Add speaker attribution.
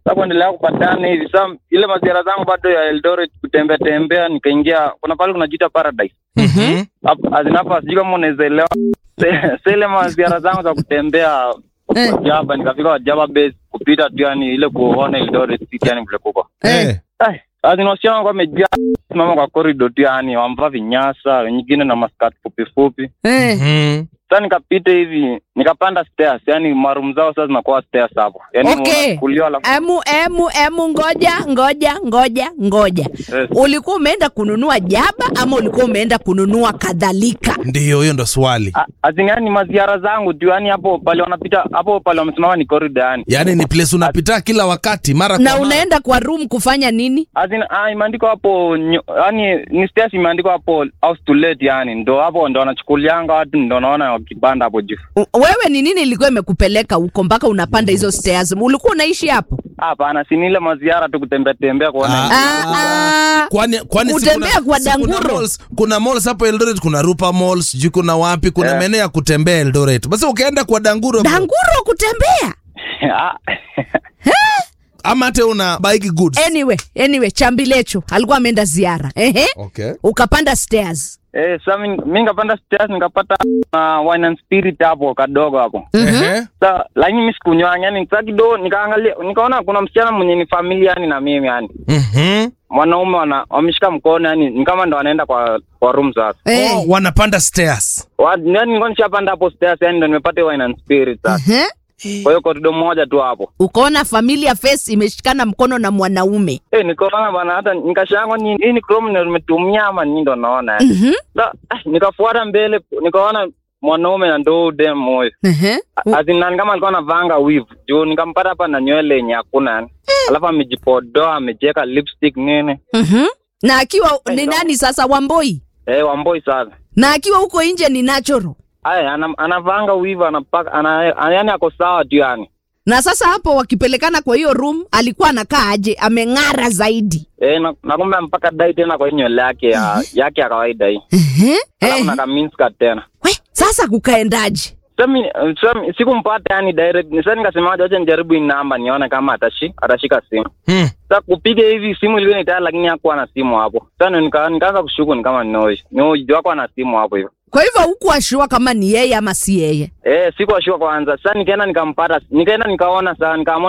Speaker 1: Sasa kuendelea kupatana hivi. Sasa ile maziara zangu bado ya Eldoret kutembea tembea nikaingia kuna pale kunajiita Paradise.
Speaker 2: Mhm.
Speaker 1: Hapo azinapa sijui kama unaweza elewa. Se- Sele maziara zangu za kutembea
Speaker 3: Eh.
Speaker 1: Wajaba nikafika Wajaba base kupita tu yani ile kuona Eldoret city yani vile kuko.
Speaker 2: Eh.
Speaker 1: Ai, azinosiana kwa mejaa mama kwa corridor tu yani wamvaa vinyasa wengine na maskati fupi fupi.
Speaker 3: Eh.
Speaker 2: Mhm.
Speaker 1: Sasa nikapita hivi nikapanda stairs yani marum zao sasa zinakuwa stairs hapo. Yani
Speaker 3: Okay.
Speaker 1: kulia la
Speaker 3: Emu, emu, emu, ngoja, ngoja, ngoja, ngoja.
Speaker 1: Yes.
Speaker 3: Ulikuwa umeenda kununua jaba ama ulikuwa umeenda kununua kadhalika?
Speaker 2: Ndiyo, hiyo ndo swali.
Speaker 1: A- Azin yani maziara zangu tu yani hapo pale wanapita hapo pale wamesimama ni corridor yani.
Speaker 2: Yaani ni place unapita kila wakati mara kwa
Speaker 3: Na
Speaker 2: mara.
Speaker 3: unaenda kwa room kufanya nini?
Speaker 1: Azin ah, imeandikwa hapo nyo- yani ni stairs imeandikwa hapo house to let yani ndo hapo ndo wanachukulianga watu ndo naona wakipanda hapo juu.
Speaker 3: U- Wewe ni nini ilikuwa imekupeleka huko mpaka unapanda hizo stairs? Ulikuwa unaishi hapo?
Speaker 1: Hapana, si ni ile maziara tu kutembea tembea kuona.
Speaker 2: Ah.
Speaker 3: Ah, ah.
Speaker 2: Kwani kwani si
Speaker 3: Kutembea
Speaker 2: kuna-
Speaker 3: kwa
Speaker 2: si kuna
Speaker 3: danguro.
Speaker 2: malls, kuna malls hapo Eldoret, kuna Rupa Malls, sijui kuna wapi, kuna
Speaker 1: Eh.
Speaker 2: maeneo ya kutembea Eldoret. Basi ukaenda kwa Danguro
Speaker 3: Danguro kutembea.
Speaker 1: Ah,
Speaker 2: ama hata una bike goods.
Speaker 3: Anyway, anyway, Chambilecho alikuwa ameenda ziara. Ehe.
Speaker 2: Okay.
Speaker 3: Ukapanda stairs.
Speaker 1: eh, sasa mi mi nikapanda stairs nikapata uh, wine and spirit hapo kadogo hapo.
Speaker 2: Ehe.
Speaker 1: Sasa lakini mimi sikunywa yani sasa kidogo nikaangalia nikaona kuna msichana mwenye ni familia yani na mimi yani.
Speaker 2: Mhm.
Speaker 1: Mwanaume wana wameshika mkono yani ni kama ndo wanaenda kwa kwa room sasa.
Speaker 3: Eh.
Speaker 2: Oh, wanapanda stairs.
Speaker 1: Wa- Yani nilikuwa nishapanda hapo stairs yani ndo nimepata wine and spirit sasa.
Speaker 3: Ehe.
Speaker 1: Kwa hiyo corridor moja tu hapo.
Speaker 3: Ukaona familia face imeshikana mkono na mwanaume.
Speaker 1: Eh, nikaona bana hata nikashangwa ni hii ni Chrome ndio nimetumia ama nini ndo naona yani.
Speaker 3: Mhm.
Speaker 1: Sa, ah, nikafuata mbele nikaona mwanaume na ndo dem moyo.
Speaker 3: Ehe.
Speaker 1: Azinani kama alikuwa anavanga weave. Juu nikampata hapa na nywele yenye hakuna yani. Alafu amejipodoa, amejeka lipstick nini.
Speaker 3: Mhm. Na akiwa ni nani sasa Wamboi?
Speaker 1: Eh, wamboi sana.
Speaker 3: Na akiwa huko nje ni natural.
Speaker 1: Aya, ana, anavanga weave anapaka ana, ana, yani ako sawa tu yani.
Speaker 3: Na sasa hapo wakipelekana kwa hiyo room alikuwa anakaa aje? Ameng'ara zaidi.
Speaker 1: Eh, na, na kumbe mpaka dai tena kwa hii nywele yake ya yake ya kawaida hii.
Speaker 3: Ehe.
Speaker 1: Alafu
Speaker 3: Eh.
Speaker 1: na kaminska tena.
Speaker 3: We, sasa kukaendaje?
Speaker 1: Sami, sami sikumpata yani direct. Sasa nikasema acha nijaribu hii namba nione kama atashi atashika simu.
Speaker 2: Hmm.
Speaker 1: Sasa kupiga hivi simu ilikuwa ni tayari lakini hakuwa na simu hapo. Sasa nika, nikaanza kushuku ni kama ni noise. Ni wako na simu hapo hivyo.
Speaker 3: Kwa hivyo huku ashua kama ni yeye ama si yeye.
Speaker 1: Eh, sikuwa sure kwanza. Sasa nikaenda nikampata, nikaenda nikaona sasa nikaamua